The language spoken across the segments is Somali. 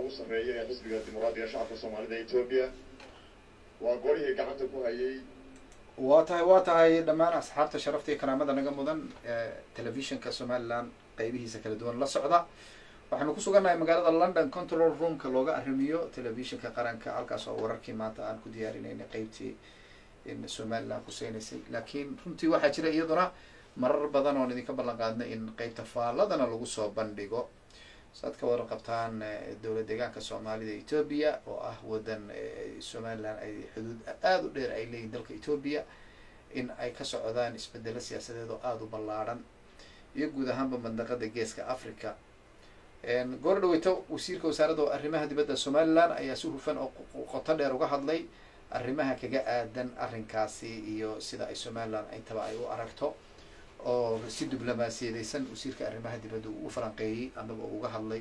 ugu sarreeya ee xisbiga dimuqraadiga shacabka soomaalida etoobiya waa golihii gacanta ku hayay waa tahay waa tahay dhammaan asxaabta sharafta iyo karaamada naga mudan telefishinka somaliland qeybihiisa kala duwan la socda waxaanu ku sugannahay magaalada london control roomka looga arrimiyo telefishinka qaranka halkaas oo wararkii maanta aan ku diyaarinaynay qeybtii in somaliland khuseynaysay laakiin runtii waxaa jira iyaduna marar badan oon idinka ballan qaadnay in qeybta faalladana lagu soo bandhigo saad ka wada qabtaan dowlad deegaanka soomaalida etoobiya oo ah wadan somaliland ay xuduud aada u dheer ay leeyihin dalka etoobiya in ay ka socdaan isbedelo siyaasadeed oo aada u ballaadhan iyo guud ahaanba mandaqada geeska africa goor dhaweyto wasiirka wasaaradda arrimaha dibadda somaliland ayaa si hufan oo qoto dheer uga hadlay arrimaha kaga aadan arrinkaasi iyo sida ay somaliland intaba ay u aragto oo si diblomaasiyadeysan wasiirka arrimaha dibadda uu u falanqeeyey amaba uga hadlay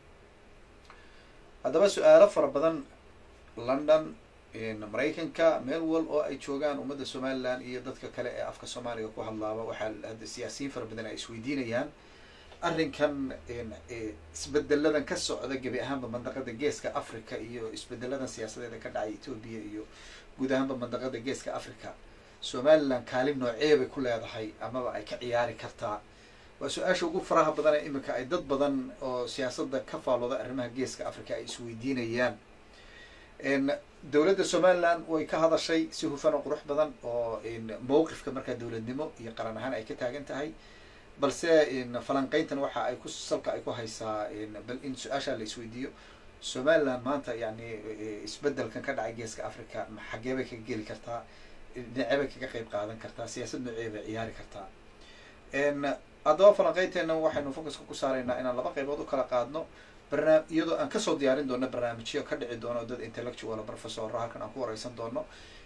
haddaba su-aalo fara badan london maraykanka meel wal oo ay joogaan ummadda somaliland iyo dadka kale ee afka soomaaliga ku hadlaaba waxaa hadda siyaasiyiin fara badan ay isweydiinayaan arrinkan isbedeladan ka socda gebi ahaanba mandaqada geeska africa iyo isbedeladan siyaasadeeda ka dhacay etoobiya iyo guud ahaanba mandaqada geeska africa somaliland kaalin noocee bay ku leedahay amaba ay ka ciyaari kartaa waa su-aasha ugu faraha badan ee iminka ay dad badan oo siyaasadda ka faalooda arrimaha geeska africa ay isweydiinayaan dowladda somaliland way ka hadashay si hufan oo qurux badan oo mowqifka markaa dowladnimo iyo qaran ahaan ay ka taagan tahay balse falanqeyntan waxa ay ku salka ay ku haysaa bal in su-aashaa la isweydiiyo somaliland maanta yani isbedelkan ka dhacay geeska africa xaggee bay kaga geli kartaa dhinacee bay kaga qeyb qaadan kartaa siyaasad noocee bay ciyaari kartaa haddaba falanqeynteena waxaynu focuska ku saaraynaa inaan laba qeybood u kala qaadno barnaam iyadoo aan kasoo diyaarin doono barnaamijyo ka dhici doono dad intellectual professora halkan aan ku wareysan doono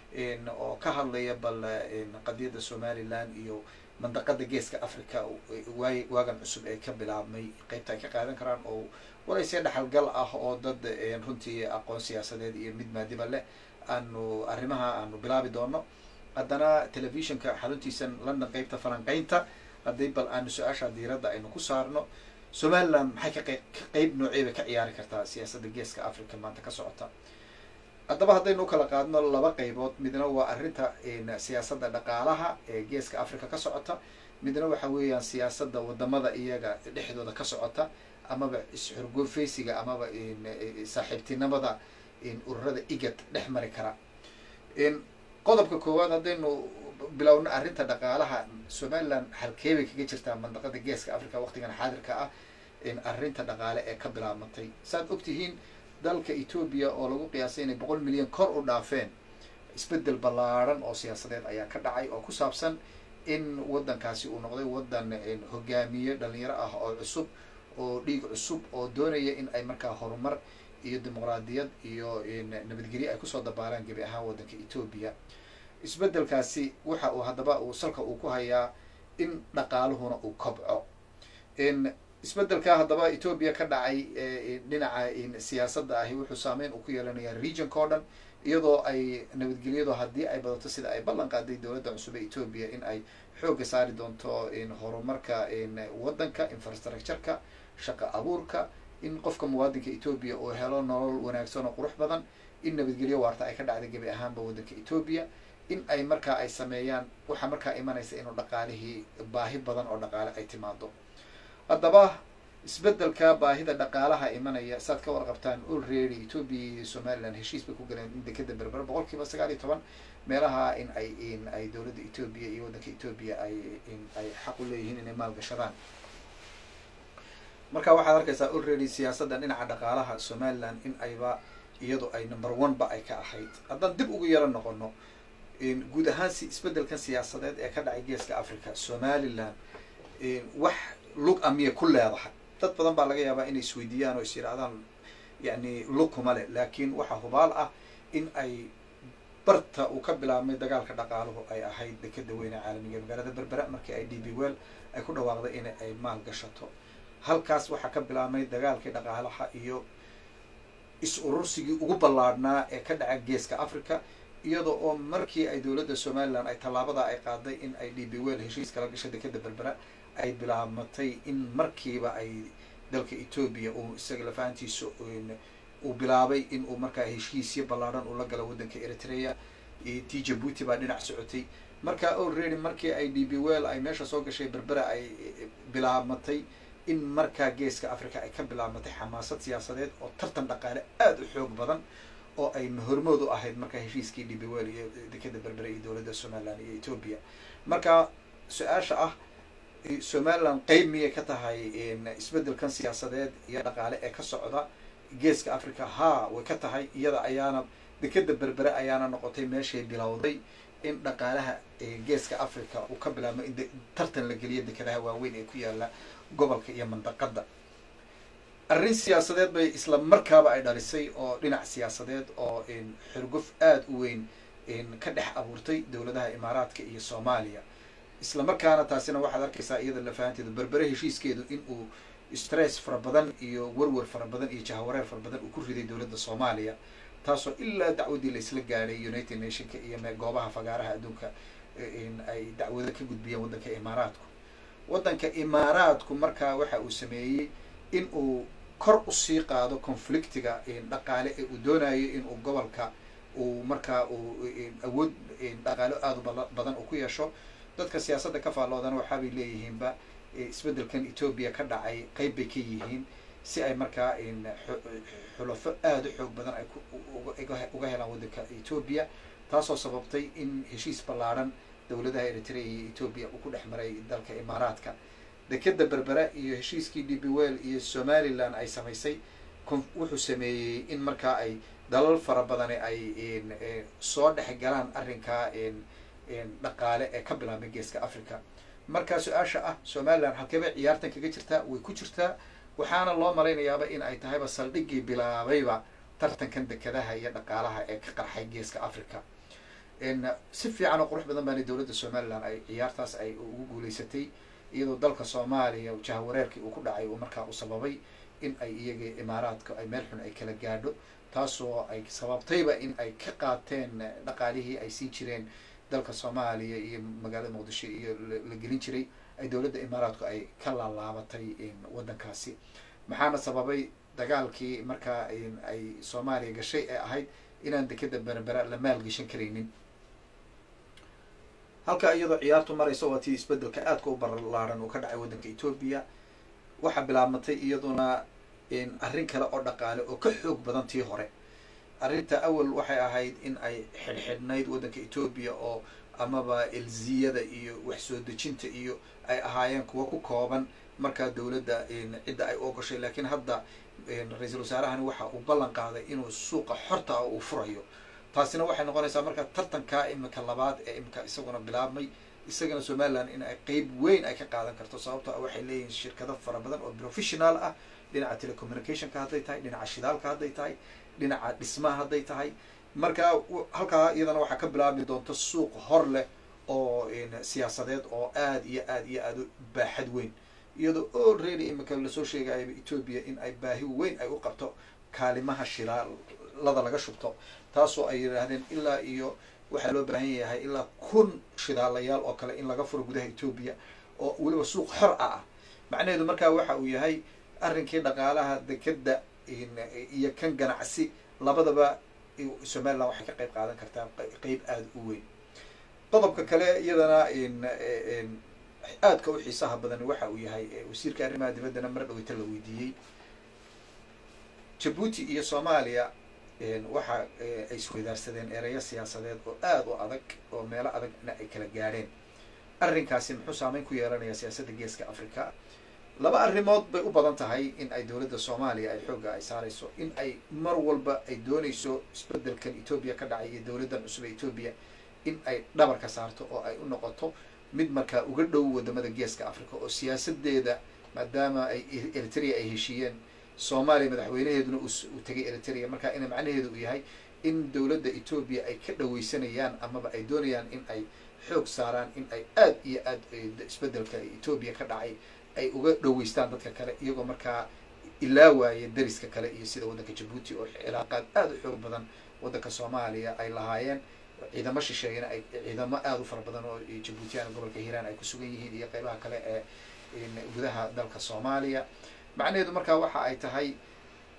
oo ka hadlaya bal qadiyadda somaliland iyo mandaqada geeska africa waay waagan cusub ee ka bilaabmay qeybta ay ka qaadan karaan oo walaysee dhaxalgal ah oo dad runtii aqoon siyaasadeed iyo mid maadiba leh aanu arrimaha aanu bilaabi doono haddana telefishinka xaruntiisan london qeybta falanqeynta haddii bal aanu su-aasha diiradda aynu ku saarno somaliland maxay ka qeyb ka qeyb noocey bay ka ciyaari kartaa siyaasadda geeska africa maanta ka socota haddaba haddaynu u kala qaadno laba qeybood midna waa arrinta siyaasadda dhaqaalaha ee geeska africa ka socota midna waxa weeyaan siyaasadda wadamada iyaga dhexdooda ka socota amaba is-xurgoofeysiga amaba saaxiibtinimada ururada igad dhex mari kara qodobka koowaad haddaynu bilowno arrinta dhaqaalaha somaliland halkeebay kaga jirtaa mandaqada geeska africa waqtigan xaadirka ah arrinta dhaqaale ee ka bilaabmatay saaad ogtihiin dalka etoobiya oo lagu qiyaasay inay boqol milyan kor u dhaafeen isbedel ballaarhan oo siyaasadeed ayaa ka dhacay oo ku saabsan in waddankaasi uu noqday waddan hogaamiye dhalinyaro ah oo cusub oo dhiig cusub oo doonaya in ay markaa horumar iyo dimuqraadiyad iyo nabadgelyo ay kusoo dabaalaan gebi ahaan waddanka etoobiya isbedelkaasi waxa uu haddaba uu salka uu ku hayaa in dhaqaaluhuna uu kobco isbedelka haddaba etoobiya ka dhacay dhinaca siyaasadda ahi wuxuu saameyn uu ku yeelanayaa regionka o dhan iyadoo ay nabadgelyadu haddii ay badato sida ay ballan qaaday dowladda cusub ee etoobiya in ay xoogga saari doonto horumarka waddanka infrastructureka shaqa abuurka in qofka muwaadinka etoobiya uu helo nolol wanaagsan oo qurux badan in nabadgelyo waarta ay ka dhacday gebi ahaanba waddanka etoobiya in ay markaa ay sameeyaan waxaa markaa imanaysa inuu dhaqaalihii baahi badan oo dhaqaale ay timaado haddaba isbedelka baahida dhaqaalaha imanaya saad ka warqabtaan already etoobiya iyo somaliland heshiis bay ku galeen in dekeda berber boqol kiiba sagaal iyo toban meelaha in ay in ay dowladda etoobiya iyo waddanka etoobiya ay in ay xaq u leeyihiin inay maalgashadaan marka waxaad arkaysaa already siyaasadda dhinaca dhaqaalaha somaliland in ayba iyadu ay number one ba ay ka ahayd haddaan dib ugu yaro noqono guud ahaan si isbedelkan siyaasadeed ee ka dhacay geeska africa somaliland wax lug a miyay ku leedahay dad badan baa laga yaabaa inay isweydiiyaan oo is yidhahdaan yani lug kuma leh laakiin waxaa hubaal ah in ay barta uu ka bilaabmay dagaalka dhaqaaluhu ay ahayd dekeda weyne caalamiga magaalada berbera markii ay d b well ay ku dhawaaqday in ay maal gashato halkaas waxaa ka bilaabmay dagaalkii dhaqaalaha iyo is-urursigii ugu ballaadhnaa ee ka dhaca geeska africa iyada oo markii ay dowladda somaliland ay tallaabada ay qaaday in ay d b well heshiis kala gashay dekeda berbera ay bilaabmatay in markiiba ay dalka etoobiya uu isaga lafahantiisa uu bilaabay in uu markaa heshiisyo ballaadhan uu la galo waddanka eritrea t jabuuti baa dhinac socotay marka already markii ay d b well ay meesha soo gashay berbera ay bilaabmatay in markaa geeska africa ay ka bilaabmatay xamaasad siyaasadeed oo tartan dhaqaale aada u xoog badan oo ay hormood u ahayd markaa heshiiskii d b well iyo dekeda berbera iyo dowladda somaliland iyo ethoopia marka su-aasha ah somaliland qeyb miyay ka tahay isbeddelkan siyaasadeed iyo dhaqaale ee ka socda geeska africa ha way ka tahay iyada ayaana dekeda berbere ayaana noqotay meeshay bilowday in dhaqaalaha geeska africa uu ka bilaabmo in tartan la geliyo dekedaha waaweyn ee ku yaala gobolka iyo mandaqada arrin siyaasadeed bay isla markaaba ay dhalisay oo dhinac siyaasadeed oo xurguf aada u weyn ka dhex abuurtay dowladaha imaaraadka iyo soomaaliya isla markaana taasina waxaad arkaysaa iyada lafahanteedu berbere heshiiskeedu in uu stress fara badan iyo werwer fara badan iyo jahawareer fara badan uu ku riday dowladda soomaaliya taasoo ilaa dacwadii laisla gaadhay united nationka iyo goobaha fagaaraha adduunka ay dacwado ka gudbiyeen waddanka imaaraadku waddanka imaaraadku markaa waxa uu sameeyey in uu kor usii qaado conflictiga dhaqaale ee uu doonayo in uu gobolka uu markaa uu awood dhaqaalo aada u badan uu ku yeesho dadka siyaasadda ka faalloodana waxaabay leeyihiinba isbeddelkan etoobiya ka dhacay qeyb bay ka yihiin si ay markaa xulafo aada u xoog badan ay uga helaan waddanka etoobiya taasoo sababtay in heshiis ballaadhan dowladaha eritrea iyo etoobiya uu ku dhex maray dalka imaaraadka dekeda berbera iyo heshiiskii d b well iyo somaliland ay samaysay wuxuu sameeyey in markaa ay dalal fara badani ay soo dhex galaan arrinkaa dhaqaale ee ka bilaabmay geeska africa marka su-aasha ah somaliland halkeebay ciyaartan kaga jirtaa way ku jirtaa waxaana loo malaynayaaba in ay tahayba saldhiggii bilaabayba tartankan dekedaha iyo dhaqaalaha ee ka qarxay geeska africa si fiican oo qurux badan baana dowladda somaliland ay ciyaartaas ay ugu guuleysatay iyadoo dalka soomaaliya jahawareerkii uu ku dhacay uu markaa u sababay in ay iyaga imaaraadka ay meel xun ay kala gaadho taasoo ay sababtayba in ay ka qaateen dhaqaalihii ay siin jireen dalka soomaaliya iyo magaalada muqdisho iyo la gelin jiray ay dowladda imaaraadku ay ka laalaabatay waddankaasi maxaana sababay dagaalkii markaa ay soomaaliya gashay ee ahayd inaan dekeda berbera la maalgeshan karaynin halka iyadoo ciyaartu marayso waa tii isbeddelka aadka u barlaaran uu ka dhacay waddanka etoobiya waxaa bilaabmatay iyaduna arrin kale oo dhaqaale oo ka xoog badan tii hore arrinta awal waxay ahayd in ay xidhxidhnayd waddanka etoobiya oo amaba elziyada iyo wax soo dejinta iyo ay ahaayeen kuwa ku kooban markaa dowladda cidda ay ogashay laakiin hadda ra-iisul wasaarahani waxa uu ballan qaaday inuu suuqa xorta ah uu furayo taasina waxay noqonaysaa marka tartankaa imika labaad ee imika isaguna bilaabmay isagana somaliland in ay qeyb weyn ay ka qaadan karto sababtoo waxay leeyihiin shirkado fara badan oo professional ah dhinaca telecommunicationka hadday tahay dhinaca shidaalka hadday tahay dhinaca dhismaha hadday tahay marka halkaa iyadana waxaa ka bilaabmi doonta suuq hor leh oo siyaasadeed oo aada iyo aada iyo aada u baaxad weyn iyadoo already imika lasoo sheegayaba etoobiya in ay baahi weyn ay u qabto kaalimaha shidaalada laga shubto taasoo ay yidhaahdeen ilaa iyo waxaa loo baahan yahay ilaa kun shidaalayaal oo kale in laga furo gudaha etoobiya oo weliba suuq xor ah ah macnaheedu markaa waxa uu yahay arrinkii dhaqaalaha dekeda iyo kan ganacsi labadaba somaliland waxay ka qayb qaadan kartaa qeyb aada u weyn qodobka kale iyadana aadka u xiisaha badan waxa uu yahay wasiirka arrimaha dibaddana mar dhaweyta la weydiiyey jabuuti iyo soomaaliya waxa ay isweydaarsadeen ereyo siyaasadeed oo aada u adag oo meelo adagna ay kala gaadheen arrinkaasi muxuu saameyn ku yeelanayaa siyaasadda geeska africa laba arrimood bay u badan tahay in ay dowladda soomaaliya ay xoogga ay saarayso in ay mar walba ay doonayso isbeddelkan etoobiya ka dhacay iyo dowladdan cusub ee etoobiya in ay dhabarka saarto oo ay u noqoto mid markaa uga dhow wadamada geeska africa oo siyaasadeeda maadaama ay eritrea ay heshiiyeen soomaaliya madaxweynaheeduna uu tegay eritrea marka ina macnaheedu uu yahay in dowladda etoobiya ay ka dhaweysanayaan amaba ay doonayaan in ay xoog saaraan in ay aada iyo aad isbeddelka etoobiya ka dhacay ay uga dhaweystaan dadka kale iyagoo markaa ilaawaaya dariska kale iyo sida waddanka jabuuti oo cilaaqaad aada u xoog badan waddanka soomaaliya ay lahaayeen ciidamo shisheeyana ay ciidamo aada u fara badan oo jabuutiyaan gobolka hiiraan ay ku sugan yihiin iyo qeybaha kale ee gudaha dalka soomaaliya macnaheedu markaa waxa ay tahay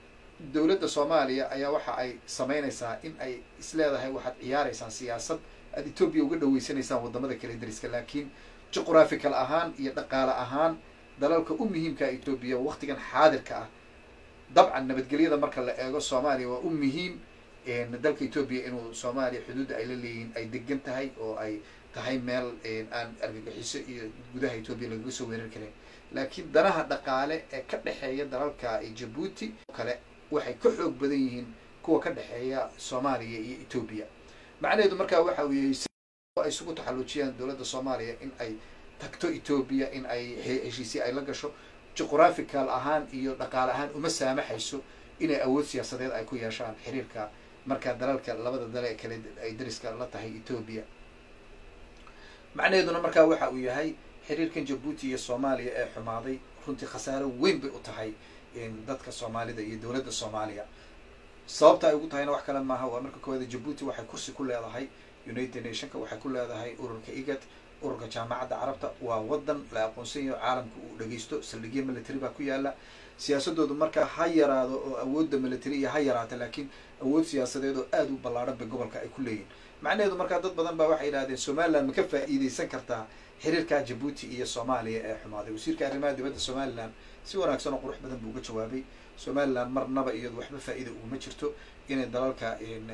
dowladda soomaaliya ayaa waxa ay samaynaysaa in ay isleedahay waxaad ciyaaraysaan siyaasad aad etoobiya uga dhaweysanaysaan wadamada kale dariska laakiin juqraphical ahaan iyo dhaqaale ahaan dalalka u muhiimkaa etoobiya waktigan xaadirka ah dabcan nabadgelyada marka la eego soomaaliya waa u muhiim dalka etoobiya inuu soomaaliya xuduudda ay la leeyihiin ay degan tahay oo ay tahay meel aan argagixiso iyo gudaha etoobiya lagaga soo weerar karin laakiin danaha dhaqaale ee ka dhexeeya dalalka jabuuti kale waxay ka xoog badan yihiin kuwa ka dhexeeya soomaaliya iyo etoobiya macnaheedu markaa waxa weeye si ay isugu taxalluujiyaan dowladda soomaaliya in ay tagto etoobiya in ay heshiisya ay la gasho juqraphical ahaan iyo dhaqaale ahaan uma saamaxayso inay awood siyaasadeed ay ku yeeshaan xiriirka markaa dalalka labada dale ee kale ay dariska la tahay etoobiya macnaheeduna markaa waxa uu yahay xiriirkan jabuuti iyo soomaaliya ee xumaaday runtii khasaaro weyn bay u tahay dadka soomaalida iyo dowladda soomaaliya sababta ay ugu tahayna wax kale maaha waa marka koowaada jabuuti waxay kursi ku leedahay united nationka waxay ku leedahay ururka igad ururka jaamacadda carabta waa wadan la aqoonsan yaho caalamka uu dhageysto saldhigyo military baa ku yaala siyaasadoodu markaa ha yaraado oo awoodda military iyo ha yaraata laakiin awood siyaasadeed oo aada u ballaadhan bay gobolka ay ku leeyihin macnaheedu markaa dad badan baa waxay yidhahdeen somaliland ma ka faa'iideysan kartaa xiriirka jabuuti iyo soomaaliya ee xumaaday wasiirka arrimaha dibadda somaliland si wanaagsan oo qurux badan buu uga jawaabay somaliland marnaba iyadu waxba faa'iida uguma jirto inay dalalka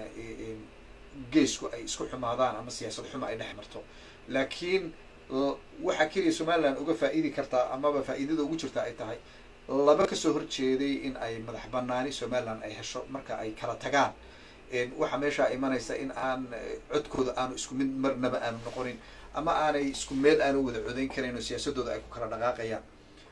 geesku ay isku xumaadaan ama siyaasad xuma ay dhex marto laakiin waxaa keliya somaliland uga faa'iidi kartaa amaba faa'iidada ugu jirta ay tahay laba kasoo horjeeday in ay madax banaani somaliland ay hesho marka ay kala tagaan waxaa meeshaa imanaysa in aan codkooda aanu isku mid marnaba aanu noqonin ama aanay isku meel aanu wada codayn karayn oo siyaasadooda ay ku kala dhaqaaqayaan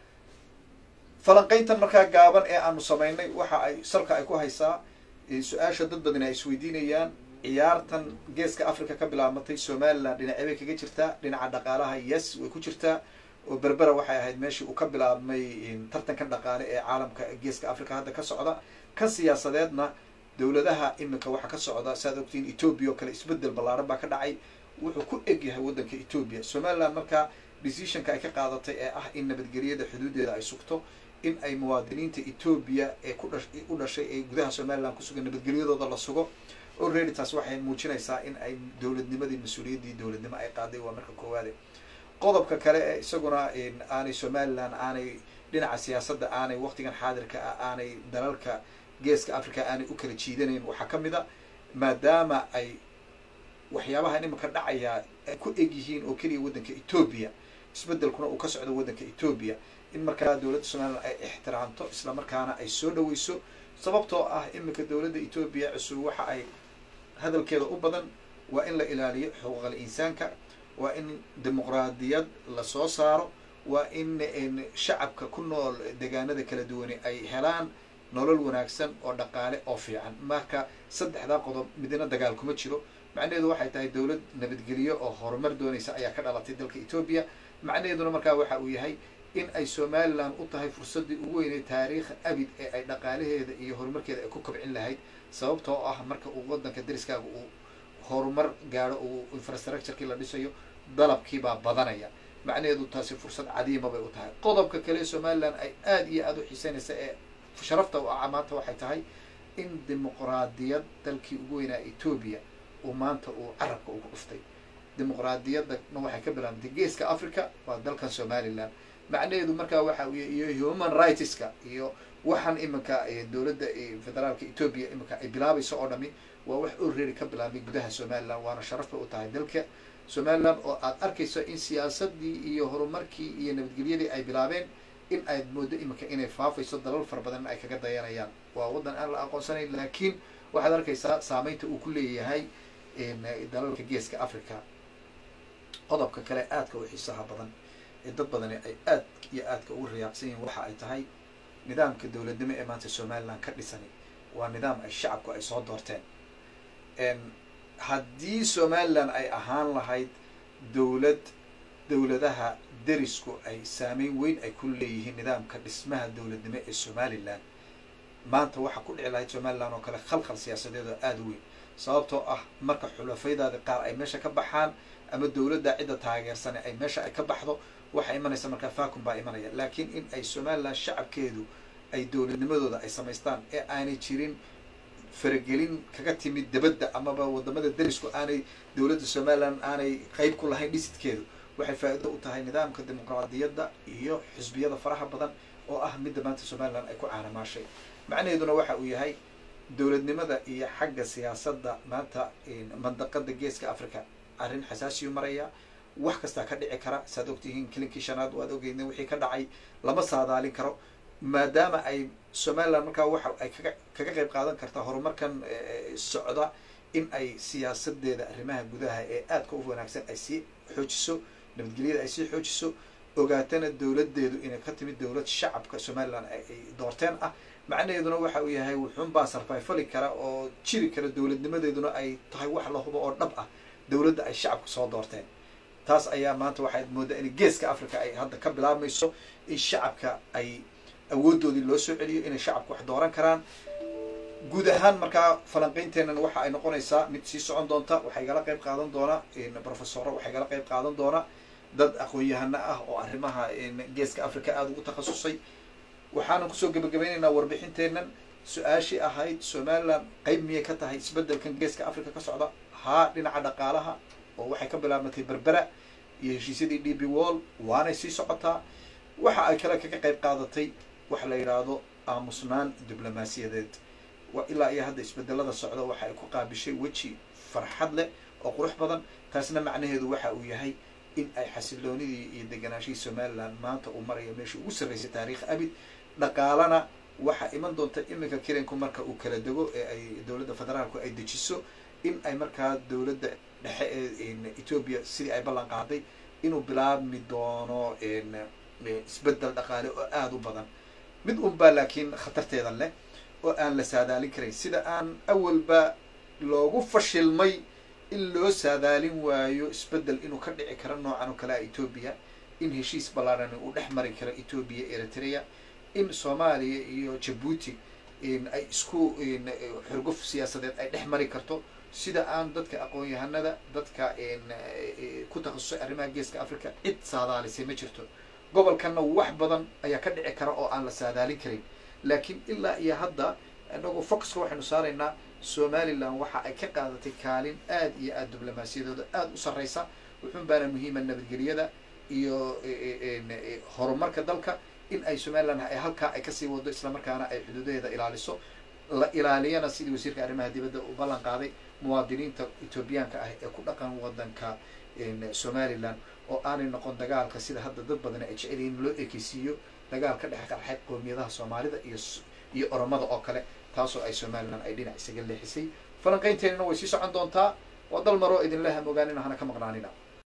falanqayntan markaa gaaban ee aanu samaynay waxa ay salka ay ku haysaa su-aasha dad badan ay isweydiinayaan ciyaartan geeska africa ka bilaabmatay somaliland dhinacee bay kaga jirtaa dhinaca dhaqaalaha yes way ku jirtaa oo berbera waxay ahayd meeshii uu ka bilaabmay tartankan dhaqaale ee caalamka geeska africa hadda ka socda kan siyaasadeedna dowladaha iminka waxaa ka socda saaad ogtiin etoobiya oo kale isbedel ballaaran baa ka dhacay wuxuu ku eg yahay waddanka etoobiya somaliland markaa decisionka ay ka qaadatay ee ah in nabadgelyada xuduudeeda ay sugto in ay muwaadiniinta etoobiya ee ku dha u dhashay ee gudaha somaliland kusugan nabadgelyadooda la sugo already taas waxay muujinaysaa in ay dowladnimadii mas-uuliyaddii dowladnimo ay qaaday waa marka koowaade qodobka kale ee isaguna aanay somaliland aanay dhinaca siyaasadda aanay waqtigan xaadirka ah aanay dalalka geeska africa aanay u kala jiidanayn waxaa ka mid a maadaama ay waxyaabahan iminka dhacayaa ay ku eg yihiin oo keliya waddanka etoobiya isbedelkuna uu ka socdo waddanka etoobiya in markaa dowladda somaliland ay ixtiraamto isla markaana ay soo dhaweyso sababtoo ah iminka dowladda etoobiya cusub waxa ay hadalkeeda u badan waa in la ilaaliyo xuquuqal insaanka waa in dimuqraadiyad lasoo saaro waa in shacabka ku nool deegaanada kala duwani ay helaan nolol wanaagsan oo dhaqaale oo fiican marka saddexdaa qodob midna dagaal kuma jiro macnaheedu waxay tahay dowlad nabadgelyo oo horumar doonaysa ayaa ka dhalatay dalka etoobiya macnaheeduna markaa waxa uu yahay in ay somaliland u tahay fursaddii ugu weynay taariikha abid ee ay dhaqaalaheeda iyo horumarkeeda ay ku kobcin lahayd sababtoo ah marka uu waddanka dariskaaga uu horumar gaadho uu infrastructurekii la dhisayo dalabkiibaa badanaya macnaheedu taasi fursad cadiima bay u tahay qodobka kale somaliland ay aada iyo aada u xiiseynaysa ee sharafta u ah maanta waxay tahay in dimuqraadiyad dalkii ugu weynaa etoobiya uu maanta uu carabka ugu dhuftay dimuqraadiyadana waxay ka bilaabantay geeska africa waa dalkan somaliland macnaheedu markaa waxa iyo human rightska iyo waxaan iminka dowladda federaalka etoobiya iminka ay bilaabayso oo dhami waa wax already ka bilaabmay gudaha somaliland waana sharaf bay u tahay dalka somaliland oo aad arkayso in siyaasadii iyo horumarkii iyo nabadgelyadii ay bilaabeen in aad mooddo iminka inay faafayso dalal fara badan in ay kaga dayanayaan waa waddan aan la aqoonsanayn laakiin waxaad arkaysaa saameynta uu ku leeyahay dalalka geeska africa qodobka kale aadka u xiisaha badan ee dad badani ay aad iyo aadka ugu riyaaqsan yihiin waxa ay tahay nidaamka dowladnimo ee maanta somaliland ka dhisani waa nidaam ay shacabku ay soo doorteen haddii somaliland ay ahaan lahayd dowlad dowladaha derisku ay saameyn weyn ay ku leeyihiin nidaamka dhismaha dowladnimo ee somaliland maanta waxaa ku dhici lahayd somaliland oo kale khalkhal siyaasadeed oo aada u weyn sababtoo ah marka xulafaydaadi qaar ay meesha ka baxaan ama dowladda cidda taageersane ay meesha ay ka baxdo waxaa imanaysa markaa facum baa imanaya laakiin in ay somaliland shacabkeedu ay dowladnimadooda ay samaystaan ee aanay jirin faragelin kaga timid dabadda amaba wadamada derisku aanay dowladda somaliland aanay qeyb ku lahayn dhisidkeedu waxay faa-iido u tahay nidaamka dimuqraadiyadda iyo xisbiyada faraha badan oo ah midda maanta somaliland ay ku caanamaashay macnaheeduna waxa uu yahay dowladnimada iyo xagga siyaasadda maanta mandaqada geeska africa arrin xasaasiyu maraya wax kastaa ka dhici kara saad ogtihiin kilinkii shanaad waad ogeyna wixii ka dhacay lama saadaalin karo maadaama ay somaliland markaa waxa ay kaga kaga qeyb qaadan kartaa horumarkan socda in ay siyaasadeeda arrimaha gudaha ee aadka u wanaagsan ay sii xoojiso nabadgelyada ay sii xoojiso ogaatana dowladeedu inay ka timid dowlad shacabka somaliland ay doorteen ah macnaheeduna waxa uu yahay wuxuunbaa sarfayfali kara oo jiri kara dowladnimadeeduna ay tahay wax la hubo oo dhab ah dowladda ay shacabka soo doorteen taas ayaa maanta waxaad moodaa in geeska africa ay hadda ka bilaabmayso in shacabka ay awoodoodii loo soo celiyo inay shacabka wax dooran karaan guud ahaan markaa falanqeynteenan waxa ay noqonaysaa mid sii socon doonta waxaa igala qeyb qaadan doona professoro waxaa igala qeyb qaadan doona dad aqoon-yahano ah oo arrimaha geeska africa aada ugu takhasusay waxaanan kusoo gebagabaynaynaa warbixinteenan su-aashii ahayd somaliland qeyb miyay ka tahay isbedelkan geeska africa ka socda haa dhinaca dhaqaalaha oo waxay ka bilaabmatay berbera iyo heshiisyadii d b wall waanay sii socotaa waxa ay kale kaga qeyb qaadatay waxa la yidhaahdo aamusnaan diblomaasiyadeed ilaa iyo hadda isbedelada socda waxa ay ku qaabishay weji farxad leh oo qurux badan taasna macnaheedu waxa uu yahay in ay xasiloonidii iyo deganaashihii somaliland maanta uu marayo meeshii ugu sarreysay taariikh abid dhaqaalana waxaa iman doonta iminka kiranku marka uu kala dego ee ay dowladda federaalku ay dejiso in ay markaa dowladda dhexe ee ethoobia sidii ay ballan qaaday inuu bilaabmi doono isbedel dhaqaale oo aada u badan mid unbaa laakiin khatarteeda leh oo aan la saadaalin karayn sida aan awalba loogu fashilmay in loo saadaalin waayo isbedel inuu ka dhici karo noocan oo kale a ethoobia in heshiis ballaarani uu dhex mari karo ethoobia eritrea in soomaaliya iyo jabuuti ay isku xurguf siyaasadeed ay dhex mari karto sida aan dadka aqoon-yahanada dadka ku takhasusay arrimaha geeska africa cid saadaalisay ma jirto gobolkanna wax badan ayaa ka dhici kara oo aan la saadaalin karin laakiin ilaa iyo hadda inagu focuska waxaynu saaraynaa somaliland waxa ay ka qaadatay kaalin aad iyo aada diblomaasiyadooda aada u sarreysa wuxuun baana muhiima nabadgelyada iyo horumarka dalka in ay somaliland ay halkaa ay kasii wado islamarkaana ay xuduudaheeda ilaaliso la ilaaliyana sidii wasiirka arrimaha dibadda uu ballan qaaday muwaadiniinta ethoobiyaanka ah ee ku dhaqan wadanka somaliland oo aanay noqon dagaalka sida hadda dad badan ay jecel yihiin loo ekeysiiyo dagaal ka dhex qarxay qoomiyadaha soomaalida iyo iyo oromada oo kale taasoo ay somaliland ay dhinac isaga leexisay falanqeynteenina way sii socon doontaa waa dal maroo idinla hamogaanina hana ka maqnaanina